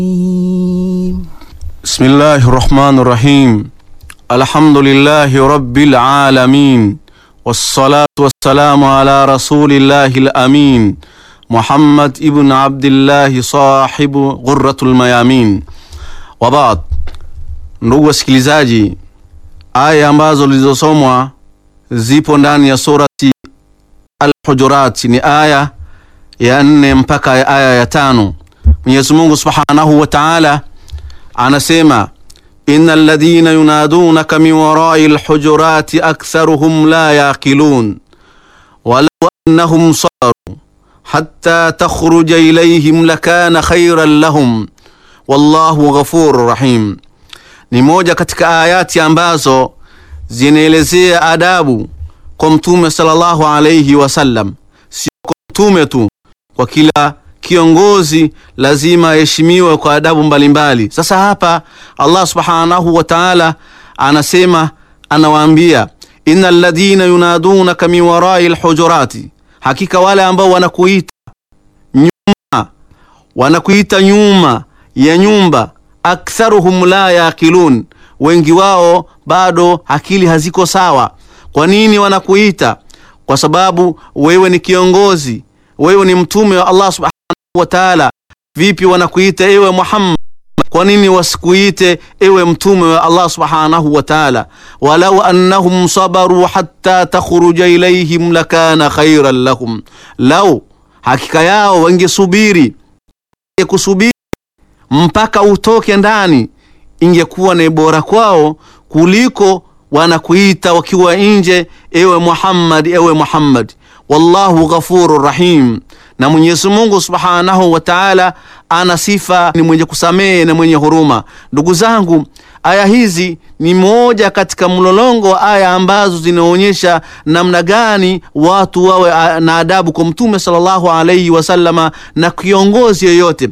بسم الله الرحمن الرحيم الحمد لله رب العالمين والصلاة والسلام على رسول الله الأمين محمد ابن عبد الله صاحب غرة الميامين وبعد ndugu wasikilizaji aya ambazo zilizosomwa zipo ndani ya surati Al-Hujurat ni aya ya nne mpaka aya ya tano Mwenyezi Mungu Subhanahu wa Ta'ala anasema innal ladhina yunadunaka min warai alhujurati aktharuhum la yaqilun walau annahum sabaru hatta takhruja ilayhim lakana khayran lahum wallahu ghafurur rahim. Ni moja katika ayati ambazo zinaelezea adabu kwa Mtume sallallahu alayhi wasallam, sio kwa mtume tu, kwa kila kiongozi lazima aheshimiwe kwa adabu mbalimbali. Sasa hapa Allah subhanahu wa ta'ala anasema, anawaambia innal ladhina yunadunaka min warai alhujurati, hakika wale ambao wanakuita nyuma, wanakuita nyuma ya nyumba, aktharuhum la yaqilun, wengi wao bado akili haziko sawa. Kwa nini wanakuita? Kwa sababu wewe ni kiongozi, wewe ni mtume wa Allah subhanahu wa ta'ala. Vipi wanakuita ewe Muhammad? Kwa nini wasikuite ewe mtume wa Allah subhanahu wa ta'ala? walau annahum sabaru hatta takhruja ilayhim lakana khairan lahum, lau hakika yao wangesubiri kusubiri mpaka utoke ndani, ingekuwa ni bora kwao kuliko wanakuita wakiwa nje, ewe Muhammad, ewe Muhammad. Wallahu ghafurur rahim, na Mwenyezi Mungu Subhanahu wa Ta'ala ana sifa ni mwenye kusamehe na mwenye huruma. Ndugu zangu, aya hizi ni moja katika mlolongo wa aya ambazo zinaonyesha namna gani watu wawe na adabu kwa Mtume sallallahu alayhi wasallama na kiongozi yoyote.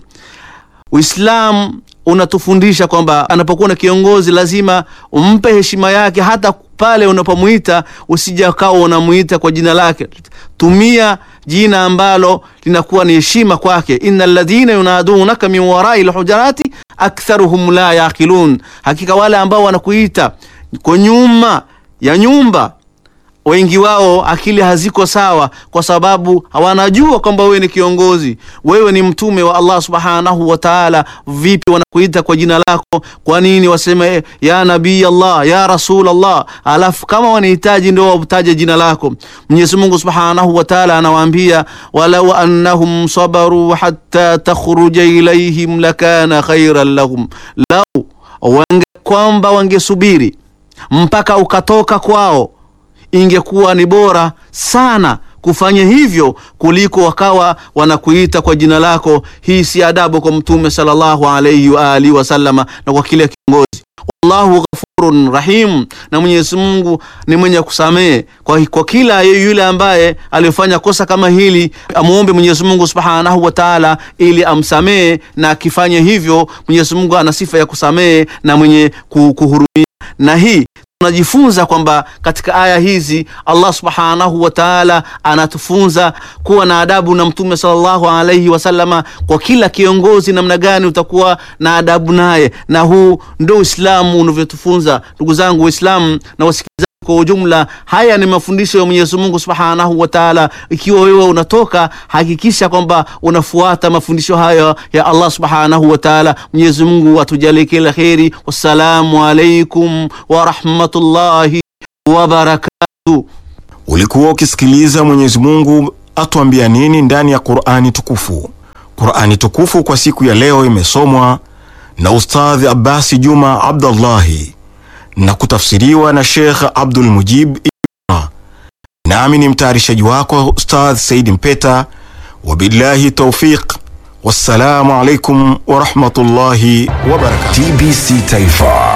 Uislamu unatufundisha kwamba anapokuwa na kiongozi lazima umpe heshima yake, hata pale unapomuita usija kawa unamuita kwa jina lake. Tumia jina ambalo linakuwa ni heshima kwake. innal ladhina yunadunaka min warai lhujarati aktharuhum la yaqilun, hakika wale ambao wanakuita kwa nyuma ya nyumba wengi wao akili haziko sawa, kwa sababu hawanajua kwamba wewe ni kiongozi, wewe ni mtume wa Allah subhanahu wa ta'ala. Vipi wanakuita kwa jina lako? Kwa nini waseme ya nabii Allah, ya rasul Allah, alafu kama wanahitaji ndio wataje jina lako? Mwenyezi Mungu subhanahu wa ta'ala anawaambia, walau annahum sabaru hatta takhruja ilayhim lakana khairan lahum, lau wange kwamba wangesubiri mpaka ukatoka kwao ingekuwa ni bora sana kufanya hivyo kuliko wakawa wanakuita kwa jina lako. Hii si adabu kwa Mtume sallallahu alayhi wa alihi wasallama na kwa kila kiongozi. Wallahu ghafurun rahim, na Mwenyezi Mungu ni mwenye kusamehe kwa, kwa kila yule ambaye aliyofanya kosa kama hili, amuombe Mwenyezi Mungu subhanahu wa ta'ala ili amsamehe, na akifanya hivyo Mwenyezi Mungu ana sifa ya kusamehe na mwenye kuhurumia, na hii tunajifunza kwamba katika aya hizi Allah subhanahu wa ta'ala anatufunza kuwa na adabu na Mtume sallallahu alayhi wasallama. Kwa kila kiongozi, namna gani utakuwa na adabu naye, na huu ndio Uislamu unavyotufunza. Ndugu zangu Waislamu na wasikilizaji kwa ujumla, haya ni mafundisho ya Mwenyezi Mungu Subhanahu wa Ta'ala. Ikiwa wewe unatoka, hakikisha kwamba unafuata mafundisho hayo ya Allah Subhanahu wa Ta'ala. Mwenyezi Mungu atujalie kila kheri. Wassalamu alaikum wa rahmatullahi wa barakatuh. Ulikuwa ukisikiliza Mwenyezi Mungu atuambia nini ndani ya Qur'ani tukufu. Qur'ani tukufu kwa siku ya leo imesomwa na Ustadhi Abbasi Juma Abdullahi na kutafsiriwa na Sheikh Abdul Mujib Ibra. Nami ni mtayarishaji wako Ustadh Said Mpeta, wabillahi taufiq, wassalamu alaikum wa rahmatullahi wa barakatuh. TBC Taifa,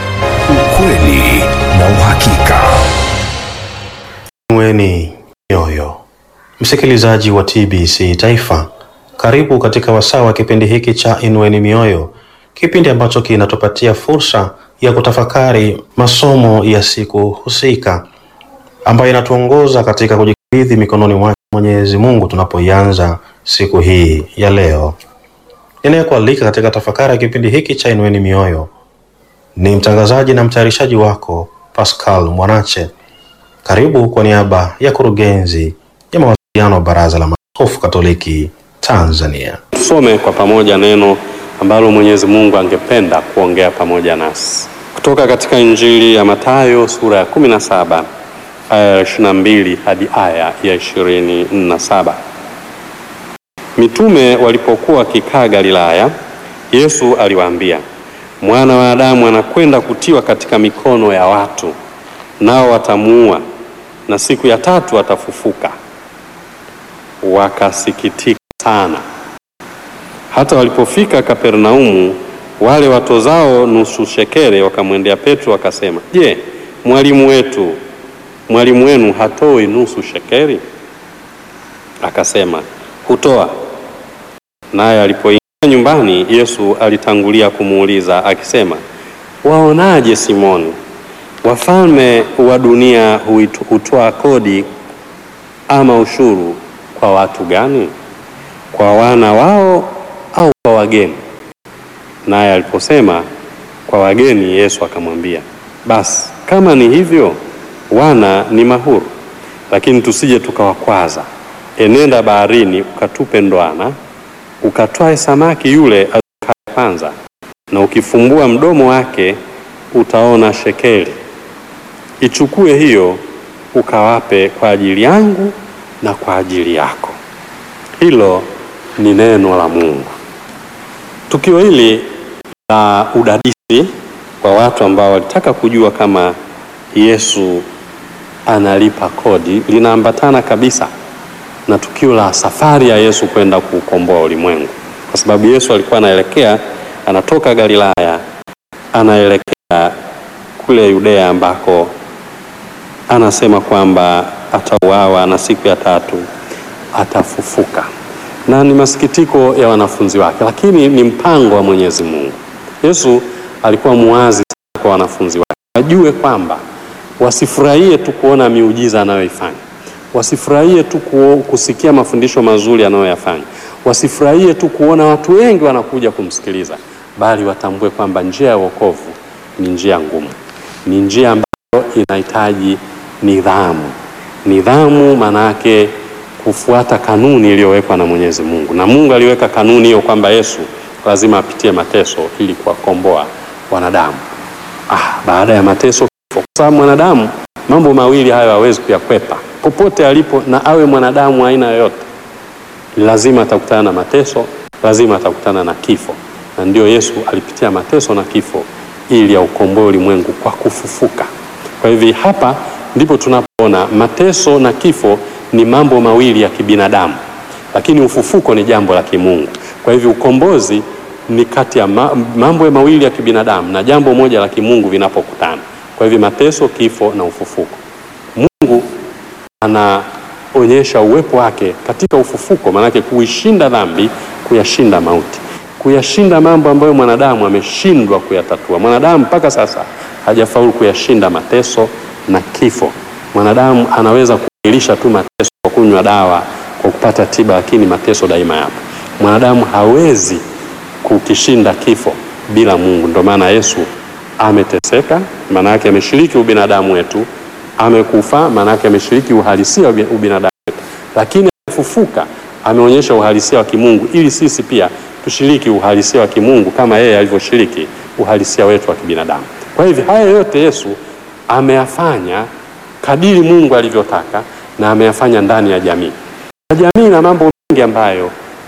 ukweli na uhakika. Inueni mioyo, msikilizaji wa TBC Taifa, karibu katika wasaa wa kipindi hiki cha Inueni Mioyo, kipindi ambacho kinatupatia fursa ya kutafakari masomo ya siku husika ambayo inatuongoza katika kujikabidhi mikononi mwake Mwenyezi Mungu tunapoianza siku hii ya leo. Ninayekualika katika tafakari ya kipindi hiki cha Inueni Mioyo ni mtangazaji na mtayarishaji wako Pascal Mwanache. Karibu kwa niaba ya kurugenzi ya mawasiliano wa Baraza la Maaskofu Katoliki Tanzania. Tusome kwa pamoja neno ambalo Mwenyezi Mungu angependa kuongea pamoja nasi kutoka katika Injili ya Mathayo sura ya 17 aya ya 22 hadi aya ya 27. Mitume walipokuwa wakikaa Galilaya, Yesu aliwaambia, mwana wa Adamu anakwenda kutiwa katika mikono ya watu, nao watamuua, na siku ya tatu atafufuka. Wakasikitika sana. Hata walipofika Kapernaumu, wale watozao nusu shekere wakamwendea Petro wakasema, Je, mwalimu wetu mwalimu wenu hatoi nusu shekeri? Akasema, hutoa. Naye alipoingia nyumbani, Yesu alitangulia kumuuliza akisema, waonaje Simoni, wafalme wa dunia huitu- hutoa kodi ama ushuru kwa watu gani? Kwa wana wao au kwa wageni? Naye aliposema kwa wageni, Yesu akamwambia, basi kama ni hivyo, wana ni mahuru, lakini tusije tukawakwaza. Enenda baharini ukatupe ndoana, ukatwae samaki yule azukaye kwanza, na ukifumbua mdomo wake utaona shekeli. Ichukue hiyo ukawape kwa ajili yangu na kwa ajili yako. Hilo ni neno la Mungu. Tukio hili la udadisi kwa watu ambao walitaka kujua kama Yesu analipa kodi linaambatana kabisa na tukio la safari ya Yesu kwenda kuukomboa ulimwengu, kwa sababu Yesu alikuwa anaelekea, anatoka Galilaya anaelekea kule Yudea ambako anasema kwamba atauawa na siku ya tatu atafufuka, na ni masikitiko ya wanafunzi wake, lakini ni mpango wa Mwenyezi Mungu. Yesu alikuwa muwazi sana kwa wanafunzi wake, wajue kwamba wasifurahie tu kuona miujiza anayoifanya, wasifurahie tu ku- kusikia mafundisho mazuri anayoyafanya, wasifurahie tu kuona watu wengi wanakuja kumsikiliza, bali watambue kwamba njia ya wokovu ni njia ngumu, ni njia ambayo inahitaji nidhamu. Nidhamu maana yake kufuata kanuni iliyowekwa na Mwenyezi Mungu, na Mungu aliweka kanuni hiyo kwamba Yesu lazima apitie mateso ili kuwakomboa wanadamu. Ah, baada ya mateso kifo, kwa sababu mwanadamu mambo mawili hayo hawezi kuyakwepa popote alipo, na awe mwanadamu wa aina yoyote, lazima atakutana na mateso, lazima atakutana na kifo, na ndio Yesu alipitia mateso na kifo ili aukomboe ulimwengu kwa kufufuka. Kwa hivyo hapa ndipo tunapoona mateso na kifo ni mambo mawili ya kibinadamu, lakini ufufuko ni jambo la kimungu. Kwa hivyo ukombozi ni kati ya ma- mambo mawili ya kibinadamu na jambo moja la kimungu vinapokutana. Kwa hivyo mateso, kifo na ufufuko. Mungu anaonyesha uwepo wake katika ufufuko, maanake kuishinda dhambi, kuyashinda mauti, kuyashinda mambo ambayo mwanadamu ameshindwa kuyatatua. Mwanadamu mpaka sasa hajafaulu kuyashinda mateso na kifo. Mwanadamu anaweza kuilisha tu mateso kwa kunywa dawa, kwa kupata tiba, lakini mateso daima yapo. Mwanadamu hawezi kukishinda kifo bila Mungu. Ndio maana Yesu ameteseka, maana yake ameshiriki ubinadamu wetu, amekufa, maana yake ameshiriki uhalisia wa ubi- ubinadamu wetu, lakini amefufuka, ameonyesha uhalisia wa kimungu ili sisi pia tushiriki uhalisia wa kimungu kama yeye alivyoshiriki uhalisia wetu wa kibinadamu. Kwa hivyo haya yote Yesu ameyafanya kadiri Mungu alivyotaka na ameyafanya ndani ya jamii. Na jamii na mambo mengi ambayo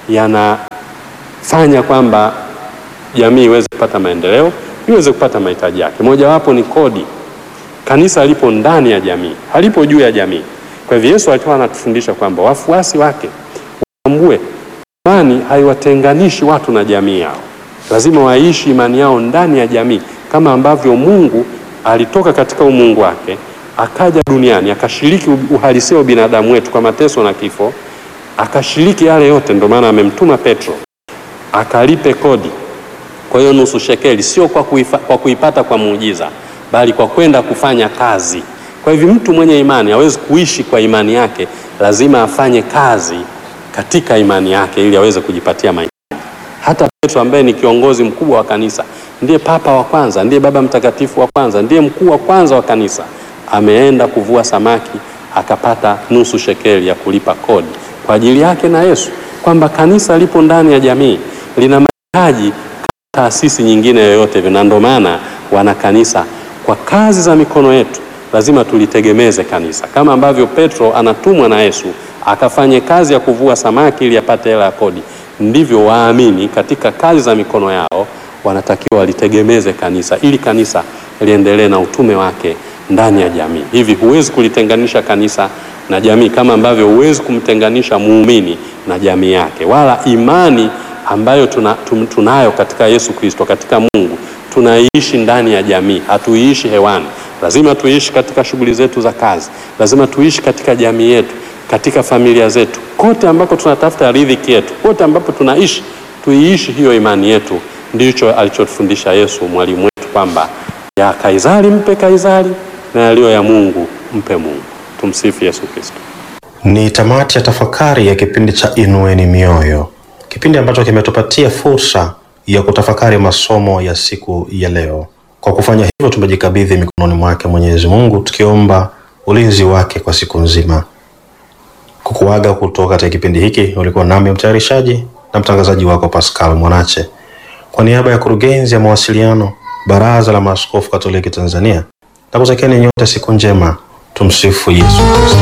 yanafanya kwamba jamii iweze kupata maendeleo, iweze kupata mahitaji yake. Mojawapo ni kodi. Kanisa lipo ndani ya jamii, halipo juu ya jamii. Kwa hivyo Yesu alikuwa anatufundisha kwamba wafuasi wake watambue imani haiwatenganishi watu na jamii yao, lazima waishi imani yao ndani ya jamii, kama ambavyo Mungu alitoka katika umungu wake akaja duniani akashiriki uhalisia wa binadamu wetu kwa mateso na kifo, akashiriki yale yote. Ndio maana amemtuma Petro akalipe kodi. Kwa hiyo nusu shekeli sio kwa, kuifa, kwa kuipata kwa muujiza, bali kwa kwenda kufanya kazi. Kwa hivyo mtu mwenye imani hawezi kuishi kwa imani yake, lazima afanye kazi katika imani yake ili aweze kujipatia mahitaji. Hata Petro ambaye ni kiongozi mkubwa wa kanisa, ndiye papa wa kwanza, ndiye baba mtakatifu wa kwanza, ndiye mkuu wa kwanza wa kanisa, ameenda kuvua samaki akapata nusu shekeli ya kulipa kodi kwa ajili yake na Yesu, kwamba kanisa lipo ndani ya jamii, lina mahitaji taasisi nyingine yoyote vile, na ndio maana wana kanisa. Kwa kazi za mikono yetu lazima tulitegemeze kanisa, kama ambavyo Petro anatumwa na Yesu akafanye kazi ya kuvua samaki ili apate hela ya kodi, ndivyo waamini katika kazi za mikono yao wanatakiwa walitegemeze kanisa ili kanisa liendelee na utume wake ndani ya jamii. Hivi huwezi kulitenganisha kanisa na jamii, kama ambavyo huwezi kumtenganisha muumini na jamii yake, wala imani ambayo tuna, tum- tunayo katika Yesu Kristo, katika Mungu tunaiishi ndani ya jamii, hatuiishi hewani. Lazima tuiishi katika shughuli zetu za kazi, lazima tuishi katika jamii yetu, katika familia zetu, kote ambako tunatafuta riziki yetu, kote ambapo tunaishi, tuiishi hiyo imani yetu. Ndicho alichotufundisha Yesu mwalimu wetu kwamba ya Kaisari mpe Kaisari na yaliyo ya Mungu mpe Mungu. Tumsifu Yesu Kristo. Ni tamati ya tafakari ya kipindi cha Inueni Mioyo, kipindi ambacho kimetupatia fursa ya kutafakari masomo ya siku ya leo. Kwa kufanya hivyo, tumejikabidhi mikononi mwake Mwenyezi Mungu, tukiomba ulinzi wake kwa siku nzima. Kukuaga kutoka katika kipindi hiki, ulikuwa nami mtayarishaji na mtangazaji wako Pascal Mwanache, kwa niaba ya kurugenzi ya mawasiliano Baraza la Maaskofu Katoliki Tanzania, na kutakieni nyote siku njema. Tumsifu Yesu Kristo.